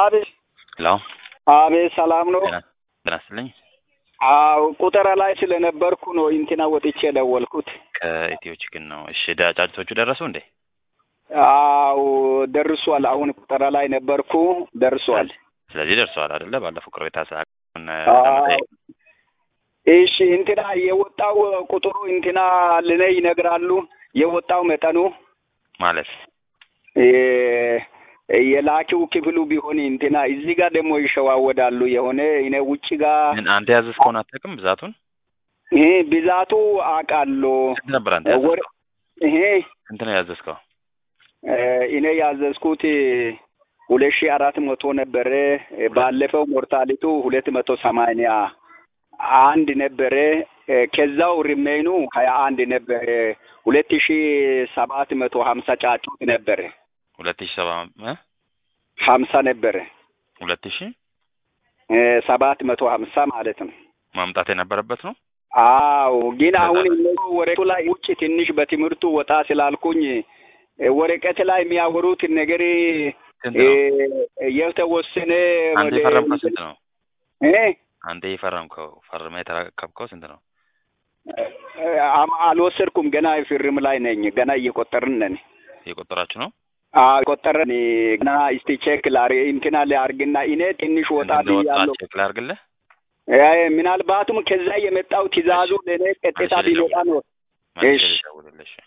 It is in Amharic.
አቤት ሄሎ አቤት፣ ሰላም ነው? ጤና ጤና ይስጥልኝ። አዎ ቁጠራ ላይ ስለነበርኩ ነው እንትና ወጥቼ የደወልኩት። ከኢትዮ ችግር ነው። እሺ ዳ- ጫጭቶቹ ደረሱ እንዴ? አዎ ደርሷል። አሁን ቁጠራ ላይ ነበርኩ፣ ደርሷል። ስለዚህ ደርሰዋል አይደለ? ባለፈው ቅሬታ ሰዓት አዎ። እሺ እንትና የወጣው ቁጥሩ እንትና ለኔ ይነግራሉ። የወጣው መጠኑ ማለት የ- የላኪው ክፍሉ ቢሆን እንትና እዚህ ጋር ደግሞ ይሸዋወዳሉ። የሆነ እኔ ውጭ ጋር ምን አንተ ያዘዝከውን አታውቅም? ብዛቱን ይሄ ብዛቱ አውቃለሁ። ስንት ነበር አንተ ወር ያዘዝከው? ይሄ ስንት ነው ያዘዝከው? እኔ ያዘዝኩት ሁለት ሺህ አራት መቶ ነበረ። ባለፈው ሞርታሊቱ ሁለት መቶ ሰማንያ አንድ ነበረ። ከዛው ሪሜኑ ሀያ አንድ ነበረ። ሁለት ሺህ ሰባት መቶ ሀምሳ ጫጩት ነበረ። ሁለት ሺህ ሰባ እ? ሀምሳ ነበረ ሁለት ሺህ ሰባት መቶ ሀምሳ ማለት ነው። ማምጣት የነበረበት ነው። አዎ ግን አሁን እነሱ ወረቀቱ ላይ ውጭ ትንሽ በትምህርቱ ወጣ ስላልኩኝ ወረቀት ላይ የሚያወሩት ነገር ስንት ነው? የተወሰነ አንተ የፈረምከው ስንት ነው? እ? አንተ የፈረምከው ፈርመ የተረከብከው ስንት ነው? አም- አልወሰድኩም ገና ፊርም ላይ ነኝ። ገና እየቆጠርን ነን። እየቆጠራችሁ ነው? አዎ ቆጠረን ገና እስቲ ቼክ ላር እንትና ሊያርግና እኔ ትንሽ ወጣ ስንት እንደወጣ ብያለሁ። ቼክ ላድርግልህ? አይ ምናልባቱም ከዛ የመጣው ትእዛዙ ለእኔ ቀጥታ መልሼ ቢመጣ ነው። መልሼ እሺ። ልደውልልህ። እሺ